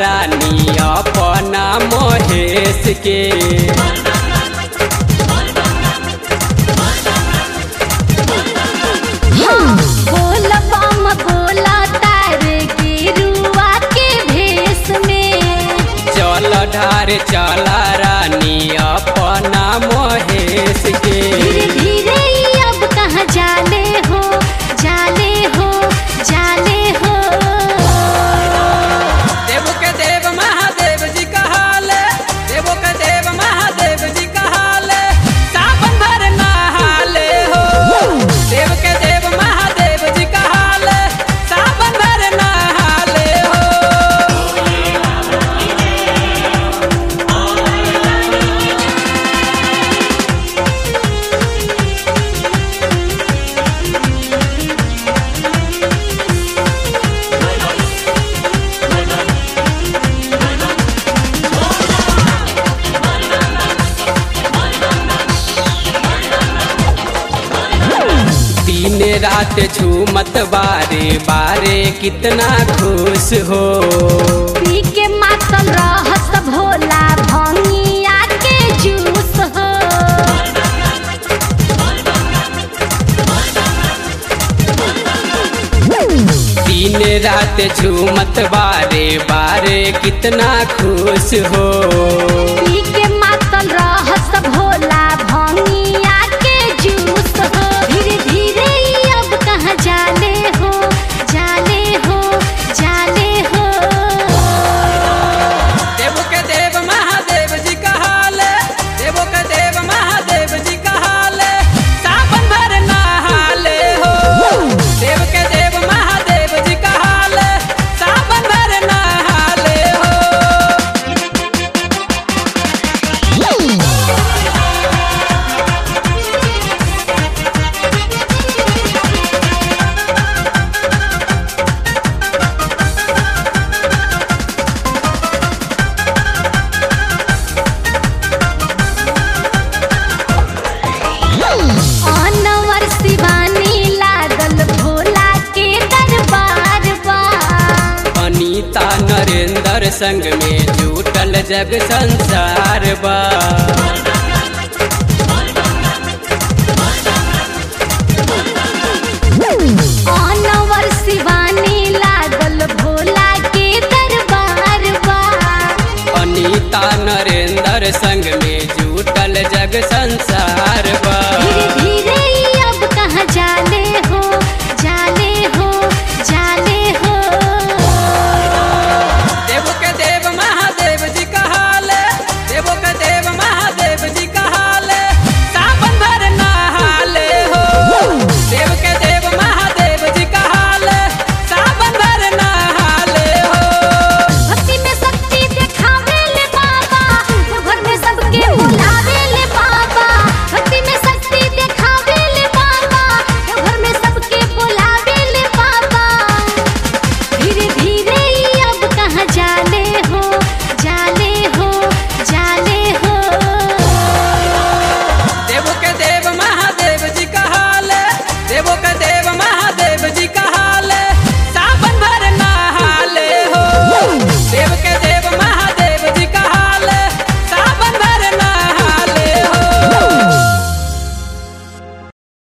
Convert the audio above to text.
रानी अपना महेश के बोल बम बोला तार गिरुआ के भेष में चल ढार चला रानी अपना महेश के धीरे धीरे ही अब कहाँ जाले हो जाले हो जाले हो देव के देव महादेव जी कहाल देवो के देव महादेव जी कहाल सावन भर नहाले हो देव के देव महादेव जी कहाल सावन भर नहाले हो दिन रात झूमत बारे बारे कितना खुश हो पी के मातल रहत भोला भंगिया के जूस हो दिन रात झूमत बारे बारे कितना खुश हो पी के मातल रहत भोला भंगिया के जूस हो धीरे धीरे ही अब कहाँ जाले हो जाले हो जाले हो देव के देव महादेव जी कहाल देवो के देव महादेव जी कहाल सावन भर नहाले हो देव के देव महादेव जी कहाल सावन भर नहाले हो अनवर शिवानी लागल भोला के दरबार बा अनीता नरेंद्र संग में जुटल जग संसार बा अनवर शिवानी लागल भोला के दरबार बा अनीता नरेंद्र संग में जुटल जग संसार